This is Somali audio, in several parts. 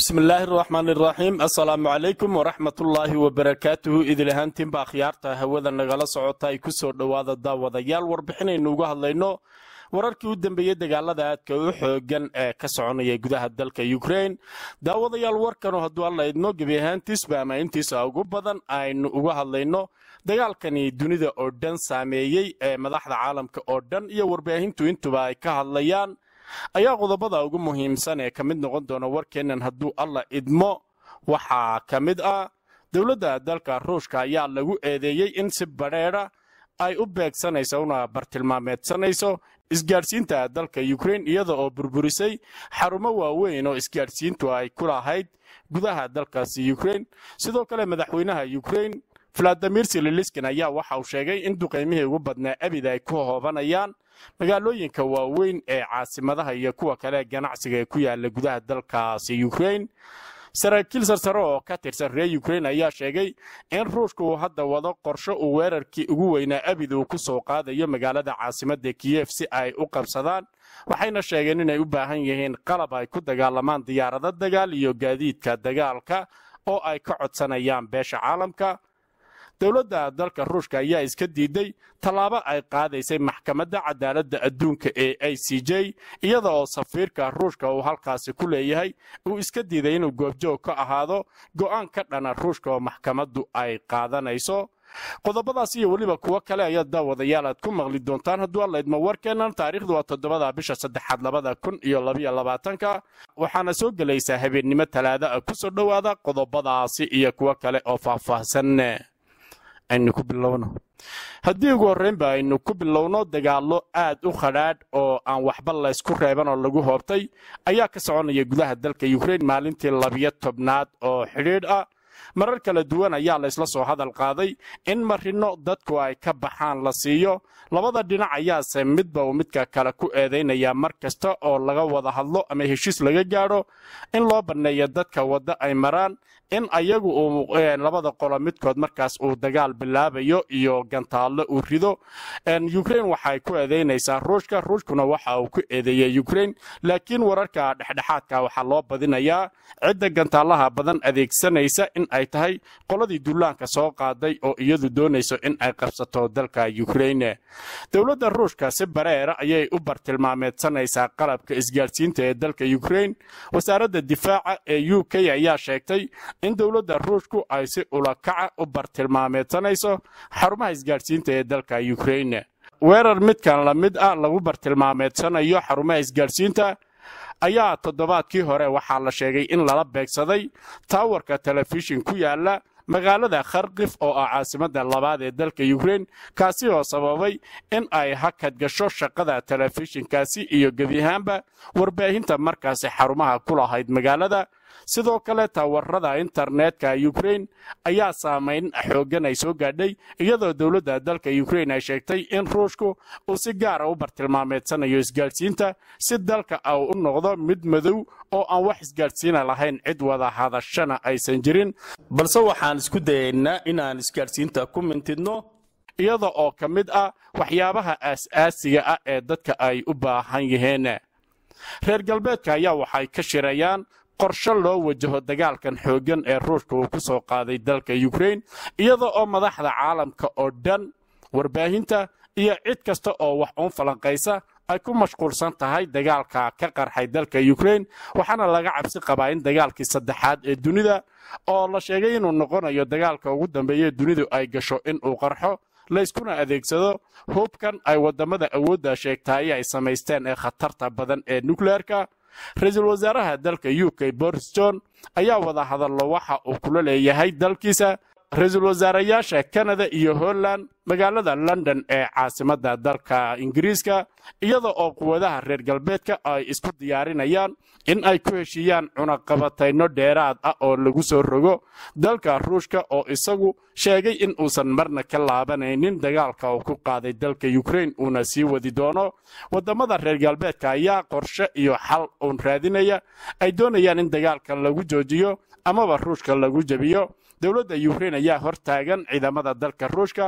bismillaahi araxmaan iraxiim assalaamu calaykum waraxmatullaahi wabarakaatuhu idil ahaantiinba akhyaarta hawada nagala socota ay ku soo dhowaada daawadayaal warbixinaynu uga hadlayno wararkii u dambeeyey dagaalada aadka u xoogan ee ka soconaya gudaha dalka ukrain daawadayaal warkanu hadduu alla idmo gebi ahaantiisba ama intiisa ugu badan aynu uga hadlayno dagaalkani dunida oo dhan saameeyey ee madaxda caalamka oo dhan iyo warbaahintu intuba ay ka hadlayaan ayaa qodobada ugu muhiimsan ee ka mid noqon doona warkeennan hadduu alla idmo waxaa ka mid ah dowladda dalka ruushka ayaa lagu eedeeyey in si badheedha ay u beegsanayso una bartilmaameedsanayso isgaadhsiinta dalka ukrain iyada oo burburisay xarumo waaweyn oo isgaadhsiintu ay ku lahayd gudaha dalkaasi ukrain sidoo kale madaxweynaha ukrain valadimir sililiskin ayaa waxa uu sheegay in duqaymihii ugu badnaa abid ay ku hoobanayaan magaalooyinka waaweyn ee caasimadaha iyo kuwa kale ganacsiga ee ku yaala gudaha dalkaasi ukrain saraakiil sarsare oo ka tirsan reer ukrain ayaa sheegay in ruushka uu hadda wado qorsho uu weerarkii ugu weynaa abid uu ku soo qaadayo magaalada caasimadda kiyef si ay u qabsadaan waxayna sheegeen inay u baahan yihiin qalab ay ku dagaalamaan diyaarado dagaal iyo gaadiidka dagaalka oo ay ka codsanayaan beesha caalamka dowladda dalka ruushka ayaa iska diiday tallaabo ay qaadaysay maxkamadda cadaaladda adduunka ee a c j iyada oo safiirka ruushka uu halkaasi ku leeyahay uu iska diiday inuu goobjoog ka ahaado go'aan ka dhana ruushka oo maxkamaddu ay qaadanayso qodobadaas iyo weliba kuwo kale ayaa daawadayaal aad ku maqli doontaan hadduu alla idmo warkeennan taariikhdu waa toddobada bisha saddexaad labada kun iyo labayo labaatanka waxaana soo gelaysaa habeennimo talaada ah ku soo dhowaada qodobadaasi iyo kuwo kale oo faahfaahsan aynu ku bilowno haddii ugu horreynba aynu ku bilowno dagaallo aad u khadhaadh oo aan waxba laysku reeban oo lagu hoobtay ayaa ka soconaya gudaha dalka ukrain maalintii labiyo tobnaad oo xidhiidh ah marar kala duwan ayaa laysla soo hadal qaaday in marino dadku ay ka baxaan la siiyo labada dhinac ayaase midba uu midka kale ku eedaynaya mar kasta oo laga wada hadlo ama heshiis laga gaadho in loo banneeyo dadka wadda ay maraan in ayagu uu labada qolo midkood markaas uu dagaal bilaabayo iyo gantaallo uu rido ukrain waxay ku eedaynaysaa ruushka ruushkuna waxa uu ku eedeeyey ukrain laakiin wararka dhexdhexaadka waxaa loo badinayaa cidda gantaalaha badan adeegsanaysa in ay tahay qoladii duulaanka soo qaaday oo iyadu doonayso in ay qabsato dalka ukrain dowladda ruushka si bareera ayay u bartilmaameedsanaysaa qalabka isgaadhsiinta ee dalka ukrain wasaaradda difaaca ee u k ayaa sheegtay in dowladda ruushku ay si ulakaca u bartilmaameedsanayso xarumaha isgaadhsiinta ee dalka ukrain weerar midkan la mid ah lagu bartilmaameedsanayo xarumaha isgaadhsiinta ayaa toddobaadkii hore waxaa la sheegay in lala beegsaday taawarka telefishin ku yaala magaalada kharkif oo ah caasimadda labaad ee dalka ukrain kaasi oo sababay in ay hakad gasho shaqada telefishinkaasi iyo gebiahaanba warbaahinta markaasi xarumaha ku lahayd magaalada sidoo kale taawarada internetka ukrain ayaa saamayn xooggan ay soo gaadhay iyadoo dowladda dalka ukrain ay sheegtay in ruushku uu si gaara u bartilmaameedsanayo isgaadhsiinta si dalka a u noqdo mid madow oo aan wax isgaadhsiina lahayn cid wada hadashana aysan jirin balse waxaan isku dayaynaa inaan isgaadhsiinta ku mintidno iyada oo ka mid ah waxyaabaha aas-aasiga ah ee dadka ay u baahan yihiin reer galbeedka ayaa waxay ka shirayaan qorsho loo wajaho dagaalkan xooggan ee ruushka uu ku soo qaaday dalka ukrain iyada oo madaxda caalamka oo dhan warbaahinta iyo cid kasta oo wax uun falanqaysa ay ku mashquulsan tahay dagaalka ka qarxay dalka ukrain waxaana laga cabsi qabaa in dagaalkii saddexaad ee dunida oo la sheegay inuu noqonayo dagaalka ugu dambeeye dunidu ay gasho inuu qarxo layskuna adeegsado hubkan ay waddamada awoodda sheegtaay ay samaysteen ee khatarta badan ee nukleerka ra-iisul wasaaraha dalka u k boris john ayaa wada hadallo waxa uu kula leeyahay dalkiisa ra-iisul wasaarayaasha kanada iyo holland magaalada london ee caasimadda dalka ingiriiska iyada oo quwadaha reer galbeedka ay isku diyaarinayaan in ay ku heshiiyaan cunaqabatayno dheeraad ah oo lagu soo rogo dalka ruushka oo isagu sheegay in uusan marna ka laabanaynin dagaalka uu ku qaaday dalka ukrain uuna sii wadi doono waddamada reer galbeedka ayaa qorshe iyo xal uun raadinaya ay doonayaan in dagaalkan lagu joojiyo amaba ruushka lagu jebiyo dowladda ukrain ayaa hor taagan ciidamada dalka ruushka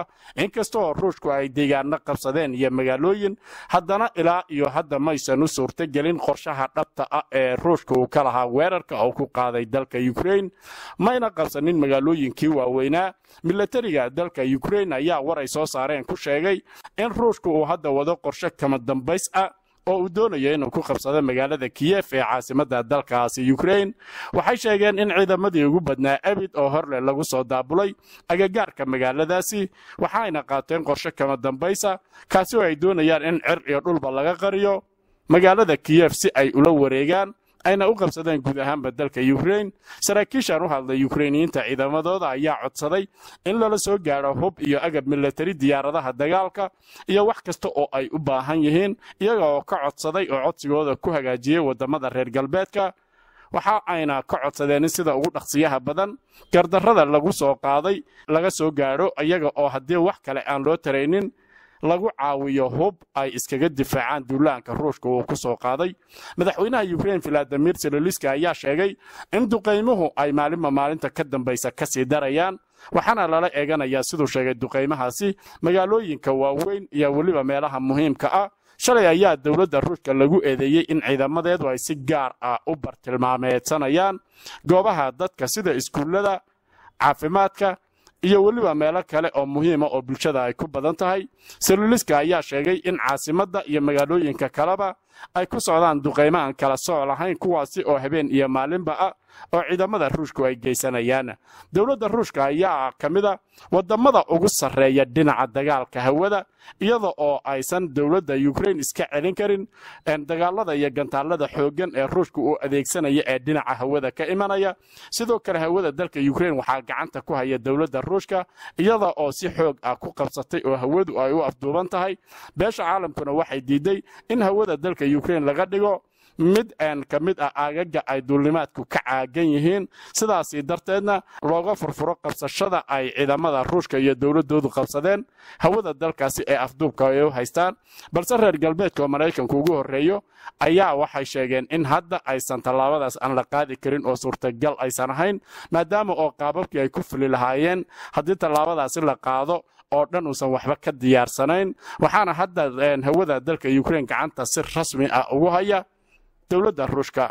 inkasta oo ruushku ay deegaano qabsadeen iyo magaalooyin haddana ilaa iyo hadda maysan u suurtogelin qorshaha dhabta ah ee ruushka uu ka lahaa weerarka oo ku qaaday dalka ukrain mayna qabsanin magaalooyinkii waaweynaa milatariga dalka ukrain ayaa war ay soo saareen ku sheegay in ruushku uu hadda wado qorshe kama dambays ah oo uu doonayo inuu ku qabsado magaalada kiyef ee caasimadda dalkaasi ukrain waxay sheegeen in ciidamadii ugu badnaa abid oo horleh lagu soo daabulay agagaarka magaaladaasi waxaayna qaateen qorshe kama dambaysa kaasi oo ay doonayaan in cir iyo dhulba laga qariyo magaalada kiyef si ay ula wareegaan ayna u qabsadeen guud ahaanba dalka ukrain saraakiishan u hadlay yukrainiyiinta ciidamadooda ayaa codsaday in lala soo gaadho hub iyo agab milatari diyaaradaha dagaalka iyo wax kasta oo ay u baahan yihiin iyaga oo ka codsaday oo codsigooda ku hagaajiyey waddamada reer galbeedka waxa ayna ka codsadeen in sida ugu dhaqsiyaha badan gardarrada lagu soo qaaday laga soo gaadho iyaga oo haddii wax kale aan loo taraynin lagu caawiyo hub ay iskaga difaacaan duulaanka ruushka uu ku soo qaaday madaxweynaha ukrain valadimir seloliska ayaa sheegay in duqaymuhu ay maalinba maalinta ka dambaysa ka sii darayaan waxaana lala eeganayaa siduu sheegay duqaymahaasi magaalooyinka waaweyn iyo weliba meelaha muhiimka ah shalay ayaa dowladda ruushka lagu eedeeyey in ciidamadeedu ay si gaar ah u bartilmaameedsanayaan goobaha dadka sida iskuullada caafimaadka iyo weliba meelo kale oo muhiima oo bulshada ay ku badan tahay seloliska ayaa sheegay in caasimadda iyo magaalooyinka kaleba ay ku socdaan duqaymahan kala sooc lahayn kuwaasi oo habeen iyo maalinba ah oo ciidamada ruushku ay geysanayaan dowladda ruushka ayaa ka mid a waddamada ugu sarreeya dhinaca dagaalka hawada iyada oo aysan dowladda ukrain iska celin karin dagaalada iyo gantaalada xooggan ee ruushka uu adeegsanaya ee dhinaca hawada ka imanaya sidoo kale hawada dalka ukrain waxaa gacanta ku haya dowladda ruushka iyada oo si xoog ah ku qabsatay oo hawadu ay u afduuban tahay beesha caalamkuna waxay diiday in hawada dalka ukrain laga dhigo mid aan ka mid ah aagaga ay duulnimaadku ka caagan yihiin sidaasi darteedna looga furfuro qabsashada ay ciidamada ruushka iyo dowladoodu qabsadeen hawada dalkaasi ee afduubka ay u haystaan balse reer galbeedka oo maraykanku ugu horreeyo ayaa waxay sheegeen in hadda aysan tallaabadaas aan la qaadi karin oo suurtagal aysan ahayn maadaama oo qaababkii ay ku fuli lahaayeen haddii tallaabadaasi la qaado oo dhan uusan waxba ka diyaarsanayn waxaana hadda hawada dalka ukrain gacanta si rasmi ah ugu haya dowladda ruushka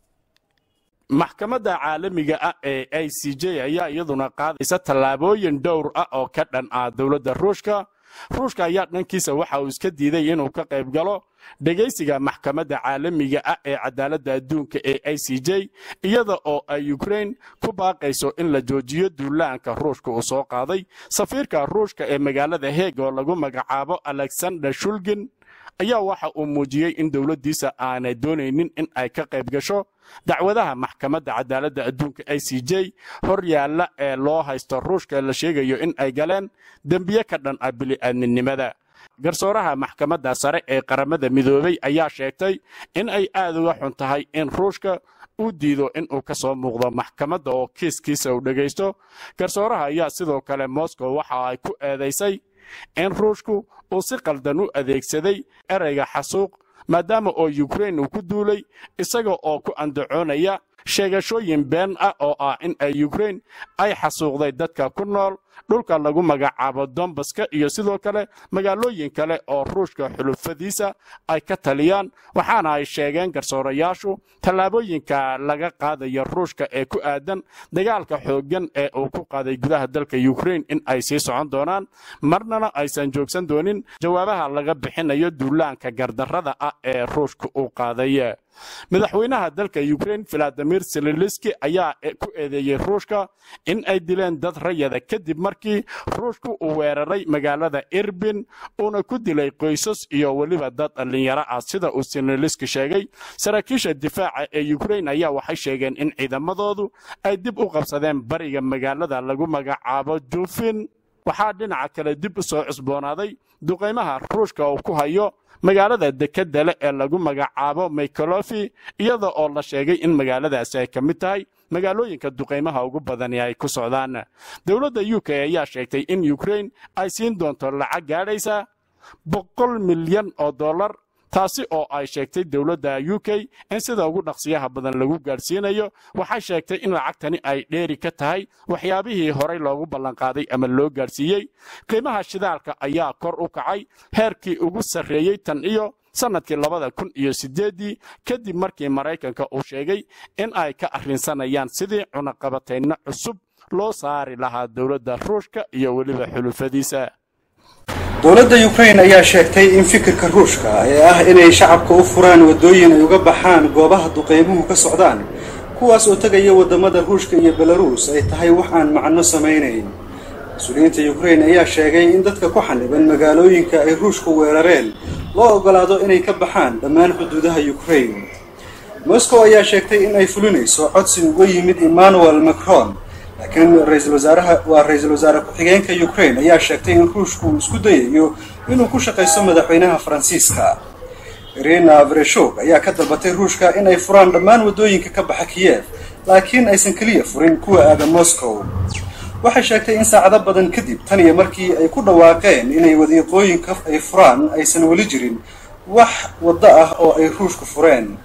maxkamadda caalamiga ah ee i c j ayaa iyaduna qaadaysa tallaabooyin dhowr ah oo ka dhan ah dowladda ruushka ruushka ayaa dhankiisa waxa uu iska diiday inuu ka qayb galo dhegaysiga maxkamadda caalamiga ah ee cadaaladda adduunka ee i c j iyada oo ay ukrain ku baaqayso in la joojiyo duulaanka ruushka uu soo qaaday safiirka ruushka ee magaalada heeg oo lagu magacaabo alexander shulgin ayaa waxa uu muujiyey in dowladdiisa aanay doonaynin in ay ka qayb gasho dacwadaha maxkamadda cadaaladda adduunka i c j hor yaalla ee loo haysto ruushka la sheegayo in ay galeen dembiye ka dhan ah bili'aadminimada garsooraha maxkamadda sare ee qaramada midoobay ayaa sheegtay in ay aad uga xun tahay in ruushka uu diido in uu ka soo muuqdo maxkamadda oo kiiskiisa uu dhegaysto garsooraha ayaa sidoo kale moscow waxa ay ku eedaysay in ruushku uu si qaldan u adeegsaday ereyga xasuuq maadaama oo ukrain uu ku duulay isaga oo ku andacoonaya sheegashooyin been ah oo ah in ay ukrain ay xasuuqday dadka ku nool dhulka lagu magacaabo dombaska iyo sidoo kale magaalooyin kale oo ruushka xulufadiisa ay ka taliyaan waxaana ay sheegeen garsoorayaashu tallaabooyinka laga qaadaya ruushka ee ku aadan dagaalka xooggan ee uu ku qaaday gudaha dalka ukrain in ay sii socon doonaan marnana aysan joogsan doonin jawaabaha laga bixinayo duulaanka gardarrada ah ee ruushka uu qaaday madaxweynaha dalka ukrain valadimir seloliski ayaa ku eedeeyey ruushka in ay dileen dad rayada kadib markii ruushku uu weeraray magaalada irbin uuna ku dilay qoysas iyo weliba dad dhallinyaro ah sida uu seloliski sheegay saraakiisha difaaca ee ukrain ayaa waxay sheegeen in ciidamadoodu ay dib u qabsadeen bariga magaalada lagu magacaabo jufin waxaa dhinaca kale dib u soo cusboonaaday duqaymaha ruushka uu ku hayo magaalada dekedda leh ee lagu magacaabo mikholofi iyada oo la sheegay in magaaladaasi ay ka mid tahay magaalooyinka duqaymaha ugu badani ay ku socdaan dowladda u k ayaa sheegtay in ukrain ay siin doonto lacag gaadhaysa boqol milyan oo dollar taasi oo ay sheegtay dowladda u k in sida ugu dhaqsiyaha badan lagu gaadhsiinayo waxay sheegtay in lacagtani ay dheeri ka tahay waxyaabihii horey loogu ballanqaaday ama loo gaadhsiiyey qiimaha shidaalka ayaa kor u kacay heerkii ugu sarreeyey tan iyo sannadkii labada kun iyo siddeeddii kadib markii maraykanka uu sheegay in ay ka arrinsanayaan sidii cunaqabatayno cusub loo saari lahaa dowladda ruushka iyo weliba xulufadiisa dowladda ukrain ayaa sheegtay in fikirka ruushka ee ah inay shacabka u furaan waddooyin ay uga baxaan goobaha duqeymuhu ka socdaan kuwaas oo tegaya waddamada ruushka iyo belaruus ay tahay wax aan macno samaynayn mas-uuliyiinta ukrain ayaa sheegay in dadka ku xaniban magaalooyinka ay ruushku weerareen loo ogolaado inay ka baxaan dhammaan xuduudaha ukrain moscow ayaa sheegtay in ay fulinayso codsi uga yimid emmanuel macron laakiin ra-iisul wasaaraha waa ra-iisul wasaare ku-xigeenka ukrain ayaa sheegtay in ruushku uu isku dayayo inuu ku shaqaysto madaxweynaha faransiiska irina vreshog ayaa ka dalbatay ruushka in ay furaan dhammaan waddooyinka ka baxa kiyev laakiin aysan keliya furin kuwa aada moscow waxay sheegtay in saacado badan kadib tan iyo markii ay ku dhawaaqeen inay wadiiqooyinka ay furaan aysan weli jirin wax waddo ah oo ay ruushku fureen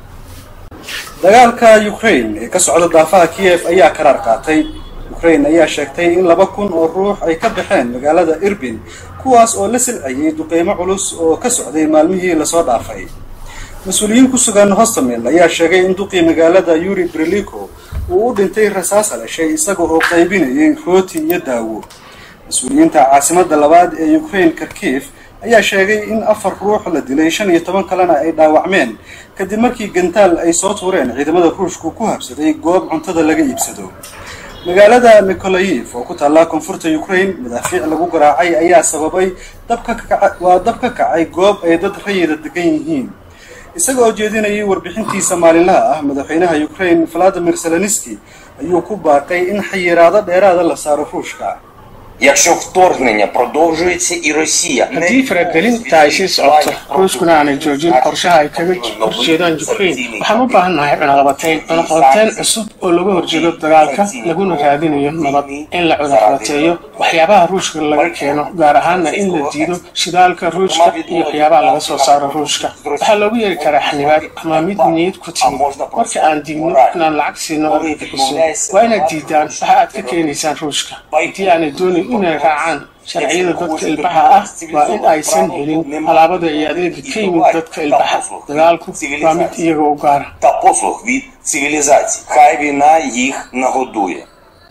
dagaalka ukrain ee ka socda daafaha kiyev ayaa karaar qaatay ukrain ayaa sheegtay in laba kun oo ruux ay ka baxeen magaalada irbin kuwaas oo la silcayay duqeymo culus oo ka socday maalmihii lasoo dhaafay mas-uuliyiin ku sugan hostamil ayaa sheegay in duqii magaalada yuri briliko uu u dhintay rasaas halashay isaga oo qaybinayay rooti iyo daawo mas-uuliyiinta caasimadda labaad ee ukrain karkiif ayaa sheegay in afar ruux la dilay shan iyo toban kalena ay dhaawacmeen kadib markii gantaal ay soo tuureen ciidamada ruushku ku habsaday goob cuntada laga iibsado magaalada mikolayiv oo ku taalla koonfurta ukrain madaafiic lagu garaacay ayaa sababay waa dab ka kacay goob ay dad rayida degan yihiin isaga oo jeedinayay warbixintiisa maalinlaha ah madaxweynaha ukrain valadimir zelenski ayuu ku baaqay in xayiraado dheeraada la saaro ruushka Якщо вторгнення продовжується і Росія haddii faragelinta ay sii socoto ruushkuna aanay joojin qorshaha ay kaga horjeedaan ukrain waxaan u baahan nahay cunaqabatayn cunaqabateyn cusub oo laga horjeedo dagaalka laguna raadinayo nabad in la cunaqabateeyo waxyaabaha ruushka laga keeno gaar ahaana in la diido shidaalka ruushka iyo waxyaabaha laga soo saaro ruushka waxaa loogu yeeri karaa xanibaad ama mid niyad ku timid marka aan diidno inaan lacag siino argagixiso waa inaad diidaan waxa aad ka keenaysaan ruushka haddii aanay doonin inay raacaan sharciyada dadka ilbaxa ah waa in aysan helin alaabada iyo adeega ka yimid dadka ilbaxa dagaalku waa mid iyaga u gaara та послуг від цивілізації. Хай війна їх нагодує.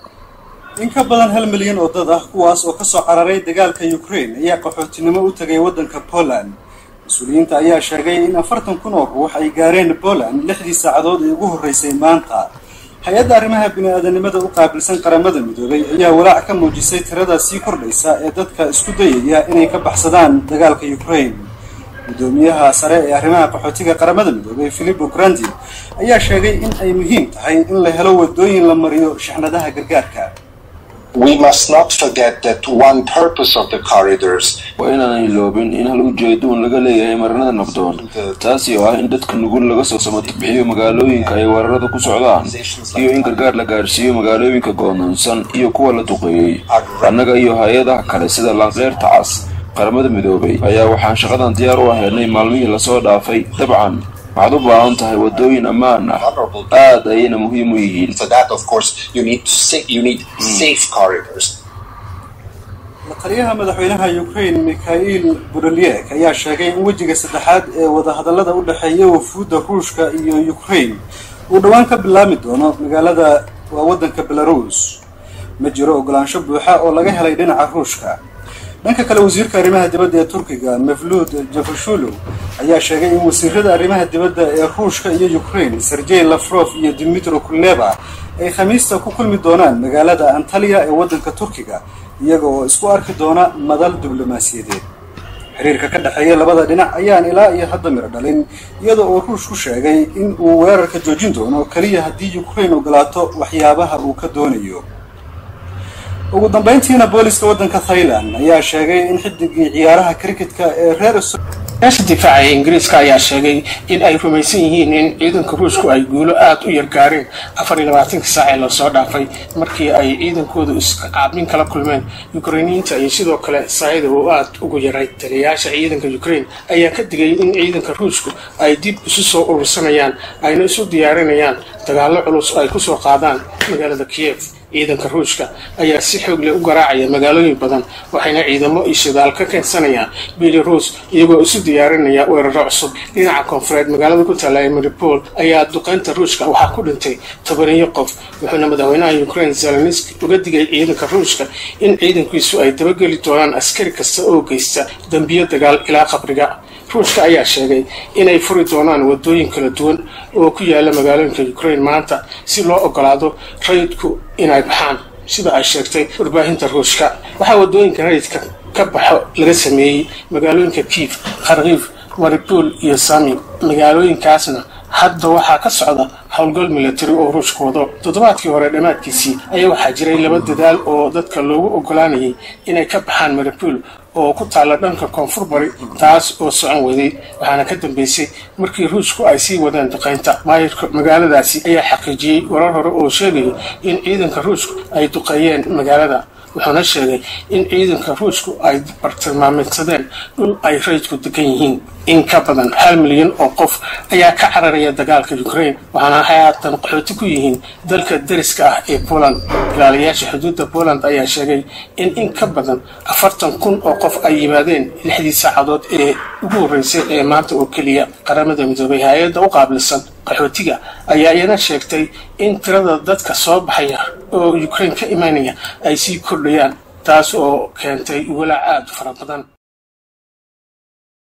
in ka badan hal milyan oo dad ah kuwaas oo kasoo cararay dagaalka ukrain ayaa qaxootinimo u tagay waddanka poland mas-uuliyiinta ayaa sheegay in afartan kun oo ruux ay gaareen poland lixdii saacadood ee ugu horreysay maanta hay-adda arrimaha bini-aadanimada u qaabilsan qaramada midoobay ayaa walaac ka muujisay tirada sii kordhaysa ee dadka isku dayaya inay ka baxsadaan dagaalka ukrain gudoomiyaha sare ee arrimaha qaxootiga qaramada midoobay philipo grandi ayaa sheegay in ay muhiim tahay in la helo wadooyin la mariyo shixnadaha gargaarka we must not forget that one purpose of the corridors waa inaanay loobin in hal ujeedo un laga leeyahay marinada nabdoon taasi oo ah in dadka nugul laga soo samatabixiyo magaalooyinka ay weerarada ku socdaan iyo in gargaar la gaadhsiiyo magaalooyinka go'doonsan iyo kuwa la duqeeyey annaga iyo hay-adaha kale sida laanqeyrta cas qaramada midoobay ayaa waxaan shaqadan diyaar u ahaynay maalmihii lasoo dhaafay dabcan waxaad u baahan tahay wadooyin ammaan ah aad ayayna muhiim u yihiin for that of course you need to sa- you need safe corridors taliyaha madaxweynaha ukrain mikhail budalyek ayaa sheegay in wejiga saddexaad ee wadahadallada u dhexeeya wafuudda ruushka iyo ukrain uu dhowaan ka bilaami doono magaalada waa waddanka belarus ma jiro ogolaansho buuxa oo laga helay dhinaca ruushka dhanka kale wasiirka arrimaha dibadda ee turkiga mevlud javashulu ayaa sheegay in wasiirada arrimaha dibadda ee ruushka iyo ukrain sergey lafrof iyo dimitro kuleba ay khamiista ku kulmi doonaan magaalada antaliya ee waddanka turkiga iyaga oo isku arki doona madal diblomaasiyadeed xiriirka ka dhexeeya labada dhinac ayaan ilaa iyo hadda miro dhalin iyada oo ruushku sheegay in uu weerarka joojin doono keliya haddii ukrain ogolaato waxyaabaha uu ka doonayo ugu dambeyntiina booliska waddanka thailand ayaa sheegay in xidigii ciyaaraha cricketka ee reer meesha difaaca ee ingiriiska ayaa sheegay in ay rumaysan yihiin in ciidanka ruushku ay guulo aada u yargaareen afar iyo labaatanka saac ee lasoo dhaafay markii ay ciidankoodu iscaabin kala kulmeen ukrainiyiinta iyo sidoo kale saayida uu aada ugu yaray taliyayaasha ciidanka ukraine ayaa ka digay in ciidanka ruushku ay dib isu soo urursanayaan ayna isu diyaarinayaan dagaallo culus ay kusoo qaadaan magaalada kiev ciidanka ruushka ayaa si xoog leh u garaacaya magaalooyin badan waxayna ciidamo iyo shidaal ka keensanayaan belarus iyagoo isu diyaarinaya weeraro cusub dhinaca koonfureed magaalada ku taala ee maripol ayaa duqeynta ruushka waxaa ku dhintay tobaniyo qof wuxuuna madaxweynaha ukraine zelenski uga digay ciidanka ruushka in ciidankiisu ay dabageli doonaan askari kasta oo geysta dembiyo dagaal ilaa qabriga ruushka ayaa sheegay inay furi doonaan wadooyin kala duwan oo ku yaala magaalooyinka ukraine maanta si loo ogolaado rayidku inay baxaan sida ay sheegtay warbaahinta ruushka waxaa wadooyinka rayidka ka baxo laga sameeyey magaalooyinka kiif kharkiif maripol iyo sami magaalooyinkaasna hadda waxaa ka socda howlgal milatari oo ruushka wado toddobaadkii hore dhammaadkiisii ayaa waxaa jiray laba dadaal oo dadka loogu ogolaanayay inay ka baxaan maripol oo ku taalla dhanka koonfur bari taas oo socon waday waxaana ka dambeysay markii ruushku ay sii wadeen duqaynta maayirka magaaladaasi ayaa xaqiijiyey warar hore oo sheegaya in ciidanka ruushku ay duqeeyeen magaalada wuxuuna sheegay in ciidanka ruushku ay bartilmaameedsadeen dhul ay rayidku degan yihiin in ka badan hal milyan oo qof ayaa ka cararaya dagaalka ukraine waxaana haatan qaxooti ku yihiin dalka dariska ah ee poland ilaaliyaasha xuduudda poland ayaa sheegay in in ka badan afartan kun oo qof ay yimaadeen lixdii saacadood ee ugu horreysay ee maanta oo keliya qaramada midoobay hay-adda u qaabilsan qaxootiga ayaa iyana sheegtay in tirada dadka soo baxaya oo ukraine ka imaanaya ay sii kordhayaan taas oo keentay walaac aada u fara badan